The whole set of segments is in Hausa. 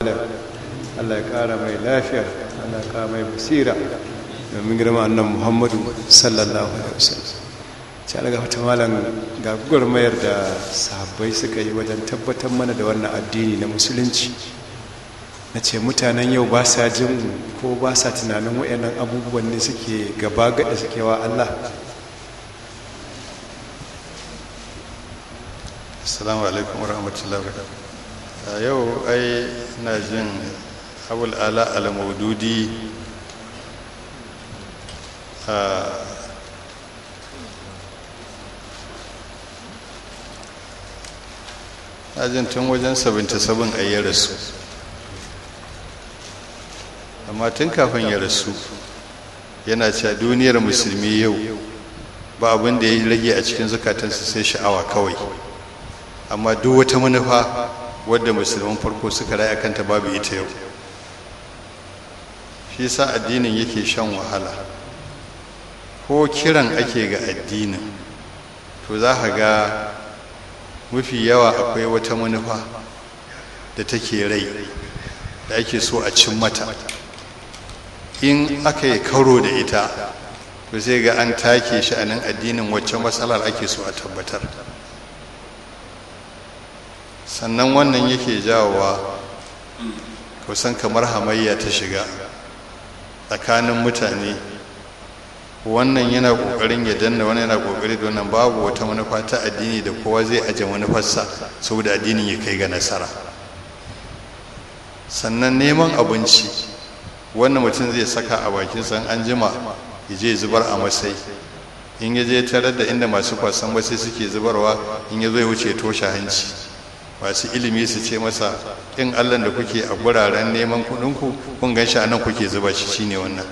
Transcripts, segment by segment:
Allah ya kara mai lafiya Allah ya kara mai basira domin girma annan Muhammadu sallallahu alaihi wasallam ci alaga wata malam ga gurmayar da sahabbai suka yi wajen tabbatar mana da wannan addini na musulunci na ce mutanen yau ba sa jin ko ba sa tunanin wayannan abubuwan ne suke gaba gada suke wa Allah assalamu alaikum warahmatullahi wabarakatuh a yau ai na jin abul ala al-maududi a na jin tun wajen 77 a yi rasu amma tun kafin ya rasu yana cewa duniyar musulmi yau ba abin da ya rage a cikin zukatansu sai sha'awa kawai amma duk wata manufa wadda musulman farko suka raya kanta babu ita yau shi sa addinin yake shan wahala ko kiran ake ga addinin to za ka ga mafi yawa akwai wata manufa da take rai da ake so a cin mata in aka yi karo da ita to sai ga an take shi a nan addinin wacce matsalar ake so a tabbatar sannan wannan yake jawowa kusan kamar hamayya ta shiga tsakanin mutane wannan yana kokarin ya danna wannan yana kokari da wannan babu wata manufa ta addini da kowa zai aje manufarsa saboda addinin ya kai ga nasara sannan neman abinci wannan mutum zai saka a bakin san an jima ya je zubar a masai in ya je tarar da inda masu kwasan masai suke zubarwa in ya zo ya wuce toshe hanci masu ilimi su ce masa in allah da kuke a guraren neman kudinku kun gan shi a nan kuke zuba shi shine wannan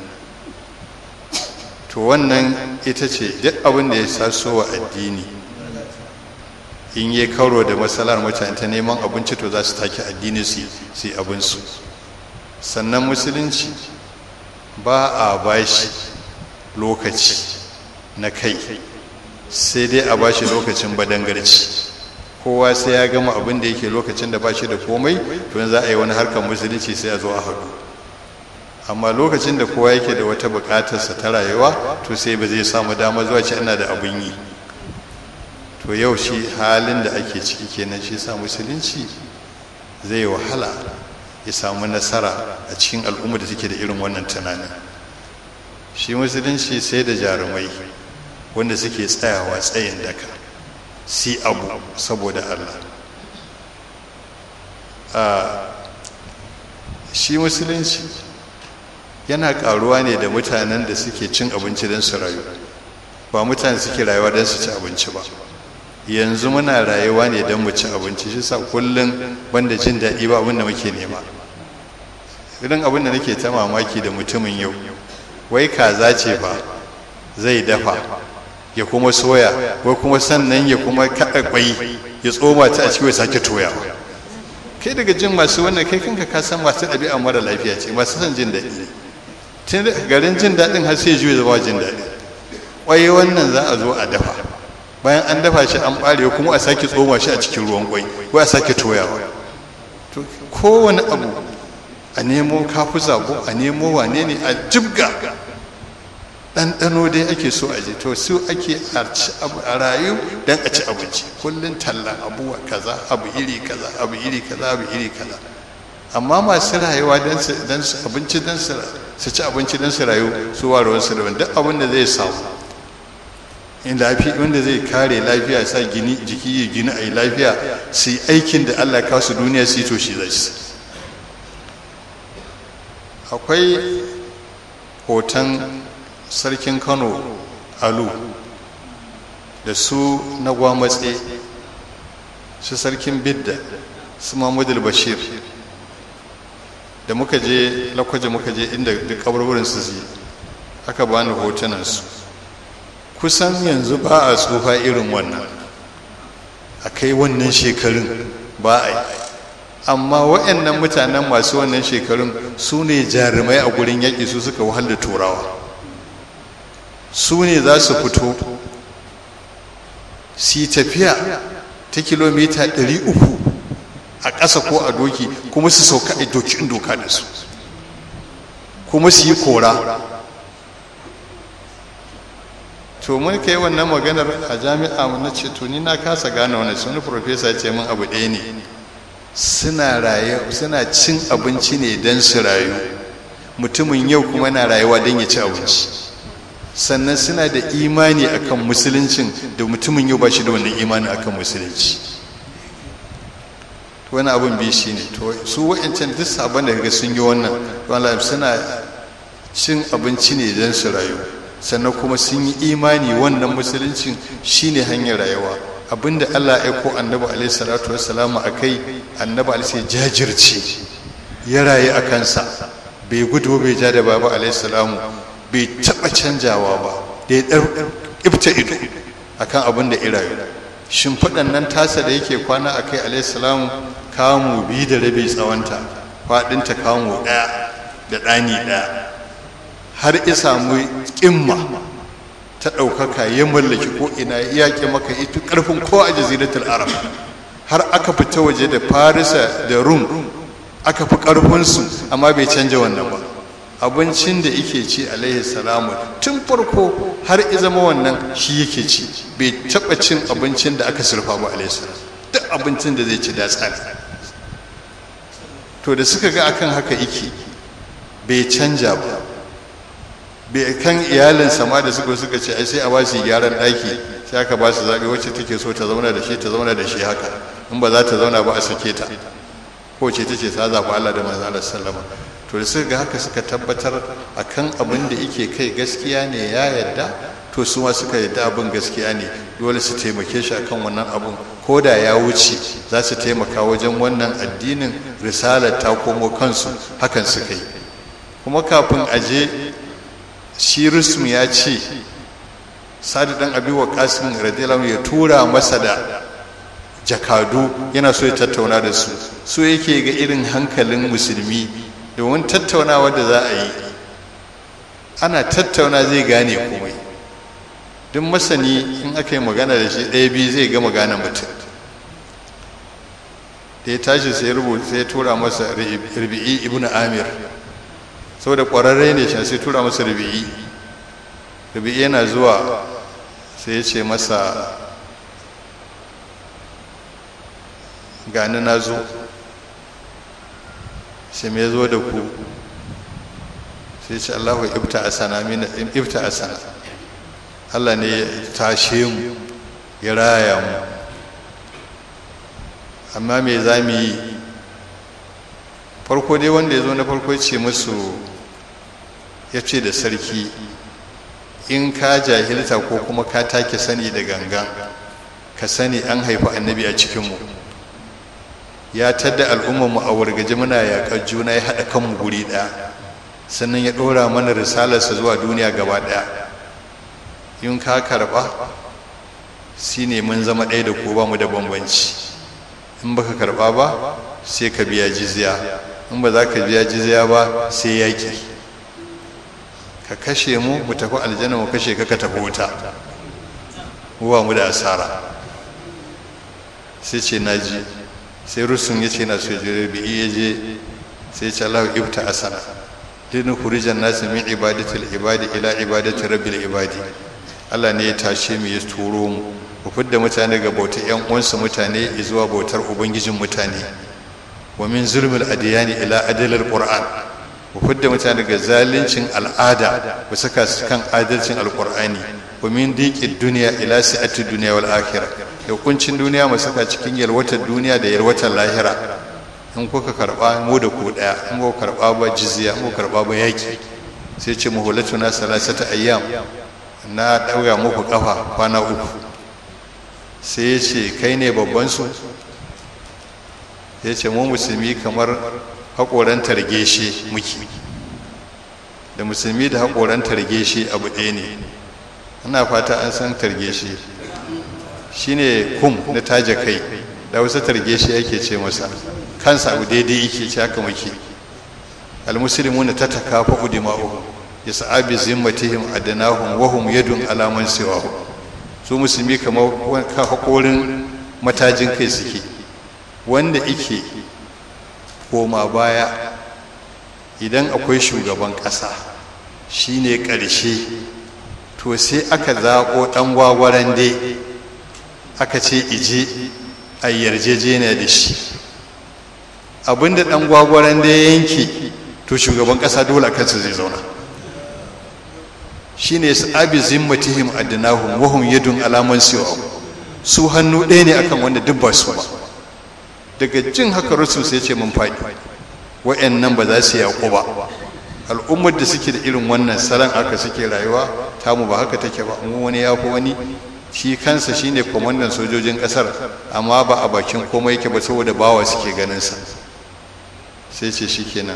to wannan ita ce duk abin da ya saso wa addini in yi karo da matsalar mutane ta neman abinci to za su take addini su yi abinsu sannan musulunci ba a bashi lokaci na kai sai dai a bashi lokacin badangarci kowa sai ya gama abin da yake lokacin da ba shi da komai to za a yi wani harkar musulunci sai a zo a haɗu amma lokacin da kowa yake da wata buƙatarsa ta rayuwa to sai ba zai samu dama zuwa ce ina da abin yi to yau shi halin da ake ciki kenan shi sa musulunci zai wahala ya samu nasara a cikin al'umma da take da irin wannan tunanin shi musulunci sai da jarumai wanda suke tsayawa tsayin daka si abu saboda Allah shi musulunci yana karuwa ne da mutanen da suke cin abinci don su rayu ba mutane suke rayuwa don su ci abinci ba yanzu muna rayuwa ne don mu ci abinci shi sa kullum banda jin daɗi ba abin da muke nema irin abin da nake ta mamaki da mutumin yau wai kaza ce ba zai dafa ya kuma soya ko kuma sannan ya kuma kaɗa ƙwai ya tsoma ta a cikin sake toyawa kai daga jin masu wannan kai kanka ka san masu ɗabi'a mara lafiya ce masu son jin daɗi tun garin jin daɗin har sai juya zama jin daɗi ƙwai wannan za a zo a dafa bayan an dafa shi an ɓare kuma a sake tsoma shi a cikin ruwan ƙwai ko a sake toyawa to kowane abu a nemo kafu zabo a nemo wane ne a jibga ɗanɗano dai ake so a je to su ake a rayu don a ci abinci kullum tallan abuwa kaza abu iri kaza abu iri kaza abu iri kaza amma masu rayuwa don su abinci don su ci abinci don su rayu su warewar su daban duk abin da zai samu in lafiya wanda zai kare lafiya sa gini jiki ya gini a yi lafiya su yi aikin da allah kawo su duniya su yi to shi zai su akwai hoton sarkin kano alu da su na gwamatse su sarkin bidda su mahmudul bashir da muka je lakwaje muka je inda duk kabarwarin su yi aka bani hotunansu kusan yanzu ba a tsufa irin wannan a kai wannan shekarun ba a yi amma waɗannan mutanen masu wannan shekarun su ne jarumai a gurin yaƙi su suka wahal da turawa su ne za su fito su tafiya ta kilomita 300 a ƙasa ko a doki kuma su sauka a doki in doka da su kuma su yi kora to mun kai wannan maganar a jami'a na ce to ni na kasa gane wani wani profesa ce min abu ɗaya ne suna raye suna cin abinci ne don su rayu mutumin yau kuma na rayuwa don ya ci abinci sannan suna da imani akan musuluncin da mutumin yau ba shi da wannan imani akan musulunci wani abin bi shi ne to su wa'ancan duk sabon da kaga sun yi wannan wala suna cin abinci ne don su rayu sannan kuma sun yi imani wannan musuluncin shine hanyar rayuwa abinda Allah ya aiko annabi alaihi salatu wassalamu akai annabi alaihi jajirce ya rayu a kansa bai gudu bai ja da baba alaihi salamu bai taba canjawa ba da ya dar ibta ido akan abin da ya rayu shimfiɗan nan tasa da yake kwana akai alaihi salamu kamu biyu da rabi tsawonta faɗinta kamu ɗaya da ɗani ɗaya har ya samu ƙimma ta ɗaukaka ya mallaki ko ina ya yaƙi maka ita ƙarfin ko a jaziratul arab har aka fita waje da farisa da rum aka fi ƙarfinsu amma bai canja wannan ba abincin da yake ci alaihi salamu tun farko har ya zama wannan shi yake ci bai taɓa cin abincin da aka surfa ba alaihi salamu duk abincin da zai ci da tsari to da suka ga akan haka yake bai canja ba bai kan iyalinsa ma da suka suka ce ai sai a ba su gyaran ɗaki sai aka ba su zaɓe wacce take so ta zauna da shi ta zauna da shi haka in ba za ta zauna ba a sake ta ko ce ta ce ta zaɓi Allah da manzo Allah sallama to da suka ga haka suka tabbatar akan abin da yake kai gaskiya ne ya yarda to su ma suka yarda abin gaskiya ne dole su taimake shi akan wannan abin ko da ya wuce za su taimaka wajen wannan addinin risalar ta komo kansu hakan suka yi kuma kafin aje shi rusum ya ce sadu dan abi wa kasim radiyallahu ya tura masa da jakadu yana so ya tattauna da su so yake ga irin hankalin musulmi domin tattaunawa da za a yi ana tattauna zai gane komai duk masani in aka yi magana da shi ɗaya biyu zai ga magana mutum da ya tashi sai rubuta sai tura masa rubi'i ibnu amir saboda ƙwararre ne shi sai tura masa rubi'i rubi'i yana zuwa sai ya ce masa gani na zo sai me zo da ku sai ce allahu ibta asana mina ibta asana allah ne ya tashe mu ya raya mu amma me za mu yi farko dai wanda ya zo na farko ce musu ya ce da sarki in ka jahilta ko kuma ka take sani da gangan ka sani an haifi annabi a cikinmu ya tadda al'ummarmu a wargaje muna yaƙar juna ya haɗa kanmu guri ɗaya sannan ya ɗora mana risalarsa zuwa duniya gaba ɗaya in ka karɓa shi ne mun zama ɗaya da ko ba mu da bambanci in baka karɓa ba sai ka biya jizya in ba za ka biya jizya ba sai yaƙi ka kashe mu mu tafi aljanna mu kashe ka ka tafi wuta ba mu da asara sai ce na ji sai rusun ya ce na so jire bi iya je sai ce Allah ibta asana linu khurijan nasu min ibadatil ibadi ila ibadati rabbil ibadi Allah ne ya tashe mu ya turo mu ku fidda mutane ga bautar yan uwansu mutane zuwa bautar ubangijin mutane wa min zulmil adiyani ila adalil qur'an ku fidda mutane ga zalincin al'ada ku saka su kan adalcin alqur'ani wa min diqid dunya ila sa'ati dunya wal akhirah da kuncin duniya mu saka cikin yalwatar duniya da yalwatar lahira in kuka karba mu da ku daya in kuka karba ba jizya in kuka karba ba yaki sai ce muhullatuna salasata ayyam na dauga muku kafa kwana uku sai ya ce kai ne babban su ya ce mu musulmi kamar haƙoran targeshe muke da musulmi da haƙoran targeshe abu ɗaya ne ana fata an san targeshe shine kum na taje kai da wasu targeshe yake ce masa kansa abu daidai yake ce haka muke almuslimuna tatakafa udima'u yas'a bi zimmatihim adnahum wa hum yadun ala man siwahu su musulmi kamar haƙorin matajin kai suke wanda ike koma baya idan akwai shugaban ƙasa shine ƙarshe to sai aka zaɓo ɗan gwagwaran dai aka ce ije a yarjejeniya da shi abinda ɗan gwagwaran dai yanke to shugaban ƙasa dole a kansa zai zauna shine su abi zimmatihim adnahum wa hum yadun alaman siwa su hannu ɗaya ne akan wanda duk ba su ba daga jin haka rusul sai ce mun faɗi wa'annan ba za su yaƙo ba al'ummar da suke da irin wannan salon aka suke rayuwa tamu ba haka take ba mu wani ya fi wani shi kansa shine kwamandan sojojin ƙasar amma ba a bakin komai yake ba saboda bawa suke ganin sa sai ce shikenan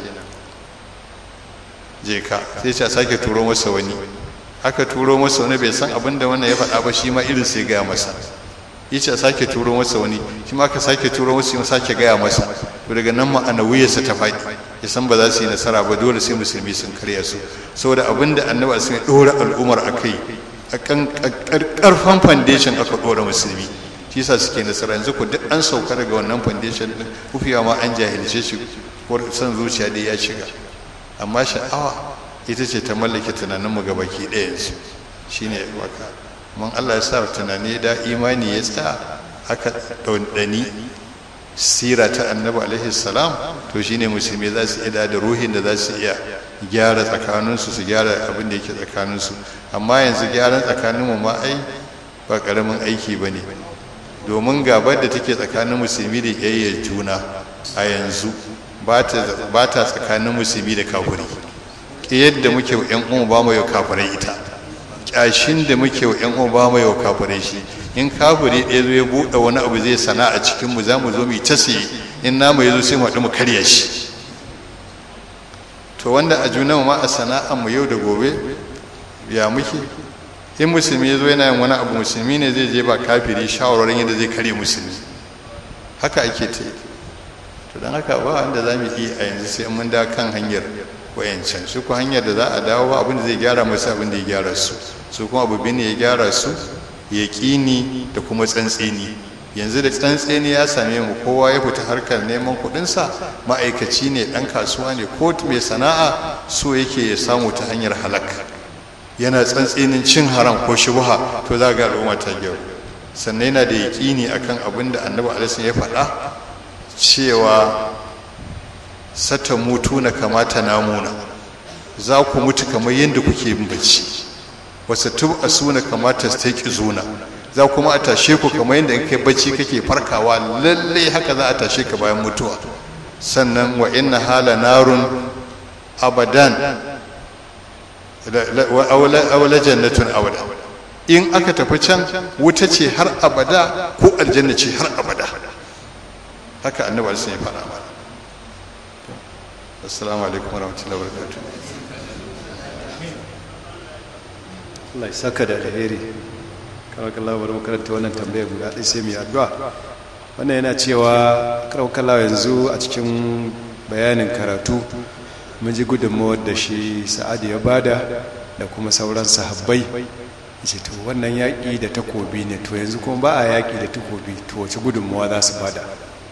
je ka sai ce a sake turo masa wani aka turo masa wani bai san abin da wannan ya faɗa ba shi ma irin sai gaya masa ya ce a sake turo masa wani shi ma aka sake turo masa ya sake gaya masa to daga nan ma'anawiyarsa ta faɗi ya san ba za su yi nasara ba dole sai musulmi sun karya su saboda abin da annabi sun ɗora al'ummar a kai a ƙarfan foundation aka ɗora musulmi shi yasa suke nasara yanzu ku duk an sauka daga wannan foundation din kufiya ma an jahilce shi ko san zuciya dai ya shiga amma sha'awa ita ce ta mallake tunaninmu ga baki ɗaya yanzu shi ne waka mun allah ya sa tunani da imani ya tsaya aka ɗanɗani sira ta annabi alaihi salam to shi ne musulmi za su iya da ruhin da za su iya gyara tsakaninsu su gyara abin da yake tsakaninsu amma yanzu gyaran tsakaninmu ma ai ba ƙaramin aiki ba ne domin gabar da take tsakanin musulmi da ƙyayyar juna a yanzu ba ta tsakanin musulmi da kafuri yadda muke wa 'yan umu ba mu yau kafirai ita ƙyashin da muke wa 'yan umu ba mu yau kafirai shi in kafiri ɗaya zo ya buɗe wani abu zai sana a cikinmu za mu zo mu ta siye in namu ya zo sai mu haɗu mu karya shi to wanda a junan ma a sana'ar mu yau da gobe ya muke in musulmi ya zo yana yin wani abu musulmi ne zai je ba kafiri shawararin yadda zai karya musulmi haka ake ta yi to don haka ba wanda za mu yi a yanzu sai mun da kan hanyar wayancan su ku hanyar da za a dawo abin da zai gyara masu abin da ya gyara su su kuma abu ne ya gyara su ya ƙini da kuma tsantseni yanzu da tsantseni ya same mu kowa ya fita harkar neman kuɗinsa ma'aikaci ne ɗan kasuwa ne ko mai sana'a so yake ya samu ta hanyar halak yana tsantsenin cin haram ko shubha to za ga al'umma ta gyau sannan yana da yaƙini akan abin da annabi alaihi ya faɗa cewa sata mutu na kamata namuna za ku mutu kamar yadda kuke yin bacci wasu tub a suna kamata su taƙi zuna za kuma a tashe ku kamar yadda in kai bacci kake farkawa lallai haka za a tashe ka bayan mutuwa sannan wa inna hala narun abadan aula jannatun abada in aka tafi can wuta ce har abada ko aljanna ce har abada haka annabi alisun ya faɗa mana assalamu alaikum warahmatullahi wabarakatuh Allah ya saka da alheri kawai bari makaranta wannan tambaya guda ɗaya sai mai addu'a wannan yana cewa kawai yanzu a cikin bayanin karatu mun ji gudunmawar da shi sa'adu ya bada da kuma sauran sahabbai ce to wannan yaƙi da takobi ne to yanzu kuma ba a yaƙi da takobi to wace gudunmawa za su bada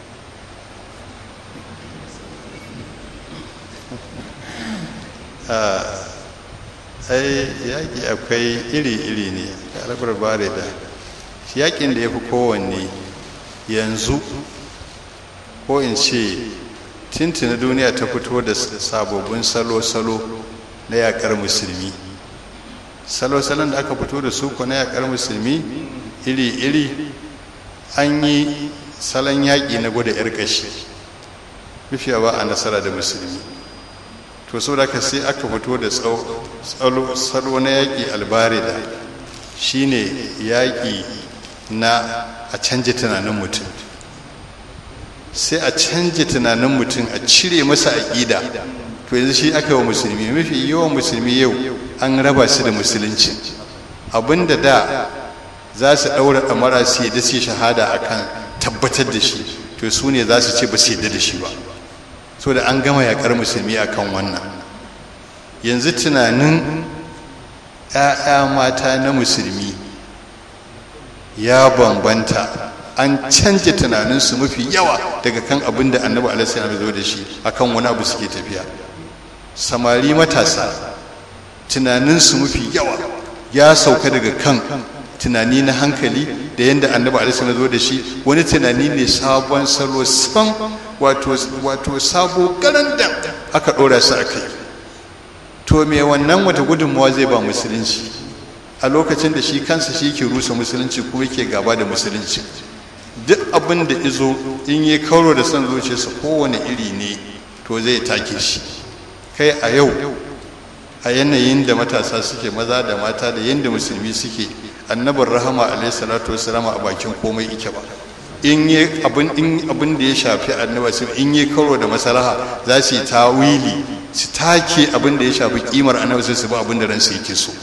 ai yaƙi akwai iri-iri ne kalabar bare da yaƙin da ya fi kowanne yanzu ko in ce tintina duniya ta fito da sababbin salo-salo na yaƙar musulmi salo-salon da aka fito da su ko na yaƙar musulmi iri-iri an yi salon yaƙi na gwada 'yar ƙashi mafiya ba a nasara da musulmi to sau da sai aka fito da salo na yaƙi albarida shine yaƙi na a canje tunanin mutum sai a canje tunanin mutum a cire masa aƙida to yanzu shi aka wa musulmi mafi yawan musulmi yau an raba su da musulunci abinda da za su ɗaura ɗamara su yadda su shahada akan tabbatar da shi to su ne za su ce ba su yadda da shi ba so da an gama yakar musulmi akan wannan yanzu tunanin 'ya'ya mata na musulmi ya bambanta an canja tunaninsu mafi yawa daga kan abin da annabi alaihi ya zo da shi akan wani abu suke tafiya samari matasa tunaninsu mafi yawa ya sauka daga kan tunani na hankali da yadda annabi alaihi ya zo da shi wani tunani ne sabon salo san wato wato sabo garanda aka dora su a kai to me wannan wata gudunmawa zai ba musulunci a lokacin da shi kansa shi ke rusa musulunci kuma yake gaba da musulunci duk abin da izo in yi kauro da son zuciyarsa kowane iri ne to zai take shi kai a yau a yanayin da matasa suke maza da mata da yadda musulmi suke annabin rahama alaihi salatu wasalam a bakin komai ike ba in yi abin da ya shafi annaba su in yi karo da masalaha za su yi tawili su take abin da ya shafi kimar annaba su ba abin da ransu yake so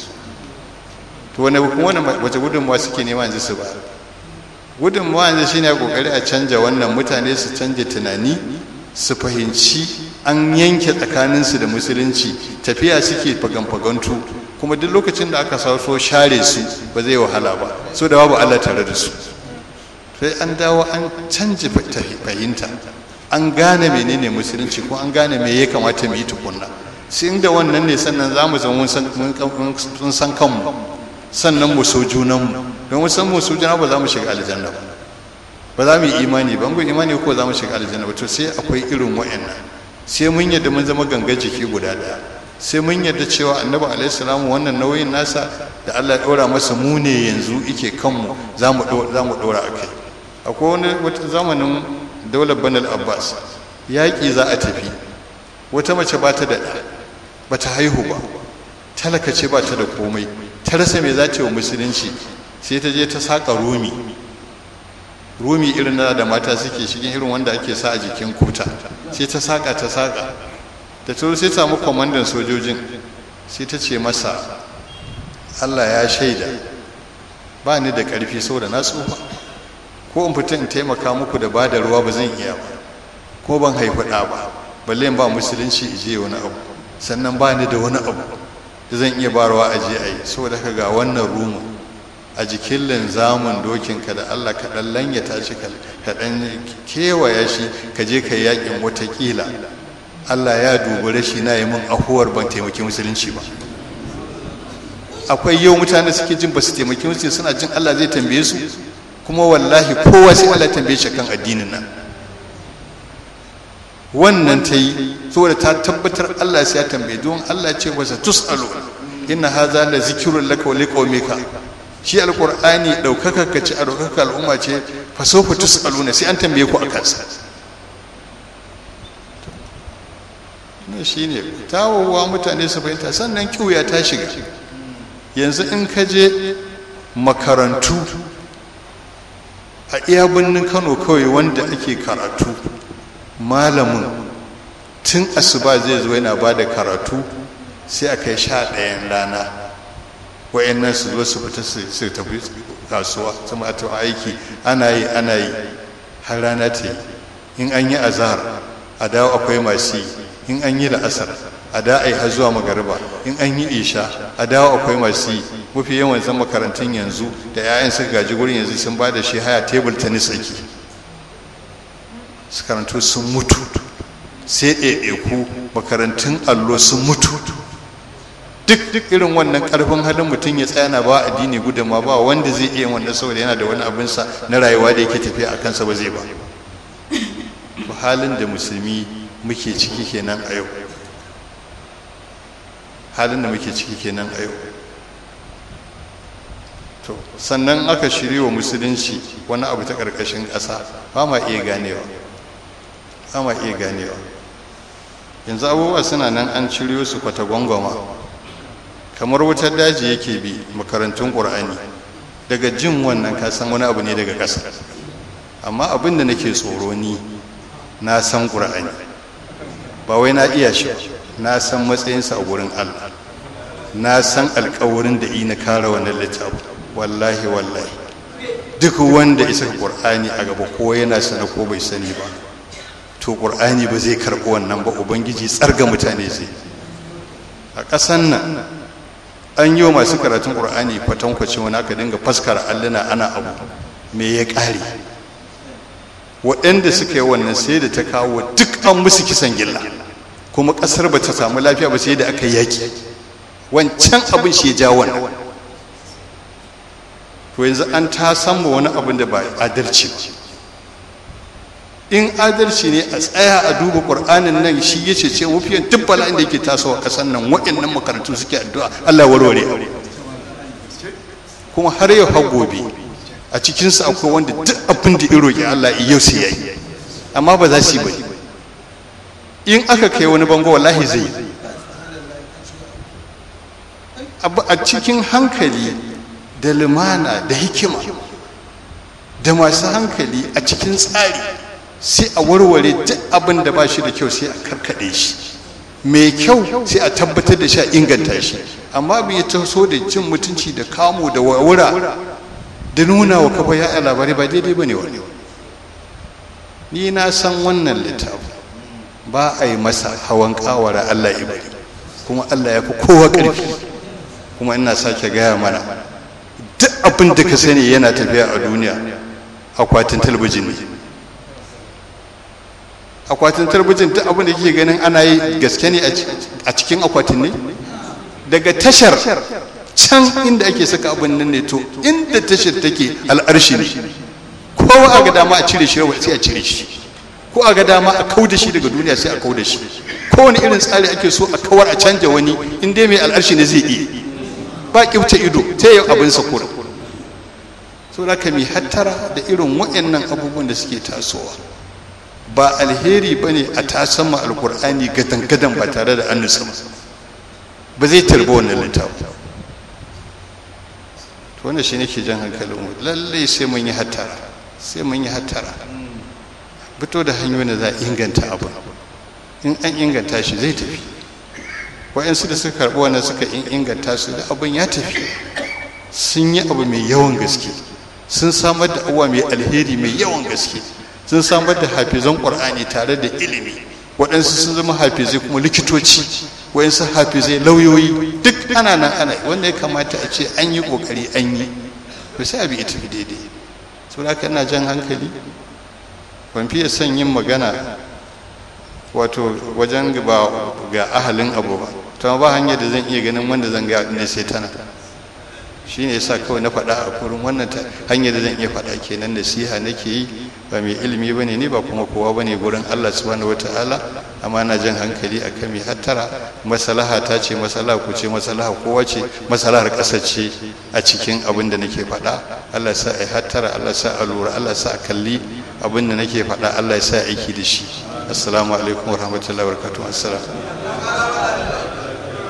to wani wani wace gudunmawa suke nema yanzu su ba gudunmawa yanzu shine kokari a canja wannan mutane su canja tunani su fahimci an yanke tsakaninsu da musulunci tafiya suke fagan-fagantu kuma duk lokacin da aka sauso share su ba zai wahala ba so da babu Allah tare da su sai an dawo an canja fahimta an gane menene musulunci ko an gane me ya kamata mu yi tukunna sai inda wannan ne sannan za mu zama mun san kanmu sannan mu so junanmu don mu san mu so juna ba za mu shiga aljanna ba ba za mu yi imani ba mu imani ko za mu shiga aljanna ba to sai akwai irin wa'annan sai mun yadda mun zama ganga jiki guda daya sai mun yadda cewa annabi alaihi salamu wannan nauyin nasa da Allah ya ɗora masa mu ne yanzu ike kanmu za mu ɗora a kai akwai wani wata zamanin daular banal abbas yaƙi za a tafi wata mace ba ta da ba ta haihu ba talaka ce ba ta da komai ta rasa me za ta yi wa musulunci sai ta je ta saƙa rumi rumi irin na da mata suke shigin irin wanda ake sa a jikin kuta sai ta saƙa ta saƙa da ta sai samu kwamandan sojojin sai ta ce masa allah ya shaida ba ni da ƙarfi saboda na tsufa ko in fita in taimaka muku da ba da ruwa ba zan iya ba ko ban haifi ɗa ba balle in ba musulunci ije wani abu sannan ba ni da wani abu da zan iya barawa a je a yi saboda ka ga wannan rumu a jikin linzamin dokinka da allah ka ɗan lanyata shi ka ɗan kewaya shi ka je ka yi yaƙin watakila allah ya dubi rashi na yi min ahuwar ban taimaki musulunci ba akwai yau mutane suke jin ba su taimaki musulunci suna jin allah zai tambaye su kuma wallahi kowa sai Allah tambaye shi kan addinin nan wannan ta yi saboda ta tabbatar Allah sai ya tambaye don Allah ce wasa tusalu inna hadha la zikrun laka wa liqaumika shi alqur'ani daukaka ka ci a daukaka al'umma ce fa sawfa tusaluna sai an tambaye ku akan sa ne shine tawowa mutane su fahimta sannan kiwuya ta shiga yanzu in ka je makarantu a iya birnin kano kawai wanda ake karatu malamin tun asuba zai zo yana ba da karatu sai a kai sha ɗayan rana wa'annan su zo su fita su tafi kasuwa su mata aiki ana yi ana yi har rana ta yi in an yi azahar a dawo akwai masu yi in an yi la'asar a da a yi har zuwa magariba in an yi isha a dawo akwai masu yi mafi yawan zan makarantun yanzu da 'ya'yan suka gaji gurin yanzu sun ba da shi haya tebul tennis ake su karantu sun mutu sai ɗaiɗaiku makarantun allo sun mutu duk duk irin wannan ƙarfin halin mutum ya tsaya na ba addini gudunma ba wanda zai iya wannan saboda yana da wani abinsa na rayuwa da yake tafiya a kansa ba zai ba halin da musulmi muke ciki kenan a yau halin da muke ciki kenan a yau to sannan aka shirya wa musulunci wani abu ta ƙarƙashin ƙasa ba ma iya ganewa ba ma iya ganewa yanzu abubuwa suna nan an ciriyo su kwata gwangwama kamar wutar daji yake bi makarantun ƙur'ani daga jin wannan kasan wani abu ne daga ƙasa amma abin da nake tsoro ni na san ƙur'ani ba wai na iya shi na san matsayinsa a wurin allah na san alkawarin da ina kare wannan littafi wallahi wallahi duk wanda isa ƙur'ani a gaba ko yana sana ko bai sani ba to ƙur'ani ba zai karɓi wannan ba ubangiji tsarga mutane zai a ƙasan nan an yi wa masu karatun ƙur'ani kwatankwacin wani aka dinga faskara alluna ana abu me ya ƙare waɗanda suka yi wannan sai da ta kawo duk an musu kisan gilla kuma ƙasar ba ta samu lafiya ba sai da aka yaki wancan abin shi ya ja wannan to yanzu an ta samu wani abin da ba adalci ba in adalci ne a tsaya a duba ƙur'anin nan shi ya ce mafiyan duk bala'in da yake tasowa ƙasar nan waɗannan makarantu suke addu'a Allah warware kuma har yau har gobe a cikinsu akwai wanda duk abin da ya roƙi Allah yau sai ya yi amma ba za su yi ba in aka kai wani bango wallahi zai yi a cikin hankali da lumana da hikima da masu hankali a cikin tsari sai a warware duk abin da ba shi da kyau sai a karkade shi mai kyau sai a tabbatar da shi a inganta shi amma bai taso da cin mutunci da kamu da wura da nuna wa kafa ya labarai ba daidai ba ne wani ni na san wannan littafi ba a yi masa hawan kawara allah ibari kuma allah ya fi kowa ƙarfi kuma ina sake gaya mana duk abin da ka sani yana tafiya a duniya akwatin talabijin ne akwatin talabijin duk abin da kike ganin ana yi gaske ne a cikin akwatin ne daga tashar can inda ake saka abin nan ne to inda tashar take al'arshi ne kowa a ga dama a cire shi sai a cire shi ko a ga dama a kau da shi daga duniya sai a kau da shi kowane irin tsari ake so a kawar a canja wani in dai mai al'arshi ne zai iya ba kibta ido ta yau abin sa kura so da ka mi hattara da irin waɗannan abubuwan da suke tasowa ba alheri ba ne a tasan ma alkur'ani gadan-gadan ba tare da an nutsa ba zai tarbi wannan littafi to wanda shi nake jan hankalin mu lallai sai mun yi hattara sai mun yi hattara fito da hanyoyin da za a inganta abu in an inganta shi zai tafi wa'yansu da suka karɓi wannan suka inganta su da abin ya tafi sun yi abu mai yawan gaske sun samar da abuwa mai alheri mai yawan gaske sun samar da hafizan ƙwar'ani tare da ilimi waɗansu sun zama hafizai kuma likitoci waɗansu hafizai lauyoyi duk ana nan ana wanda ya kamata a ce an yi ƙoƙari an yi to sai abi ita fi daidai so da ina jan hankali ban fiye son yin magana wato wajen ba ga ahalin abu ba ta ba hanyar da zan iya ganin wanda zan ga ne sai tana shi ne yasa kawai na faɗa a kurin wannan hanyar da zan iya faɗa kenan nasiha nake yi ba mai ilimi bane ni ba kuma kowa bane gurin Allah subhanahu wataala amma na jan hankali akan mai hattara masalaha ta ce masalaha ku ce masalaha kowa ce masalahar ƙasa ce a cikin abin da nake faɗa Allah sa a hattara Allah sa a lura Allah sa a kalli abin da nake faɗa Allah ya sa aiki da shi assalamu alaikum warahmatullahi wabarakatuh assalam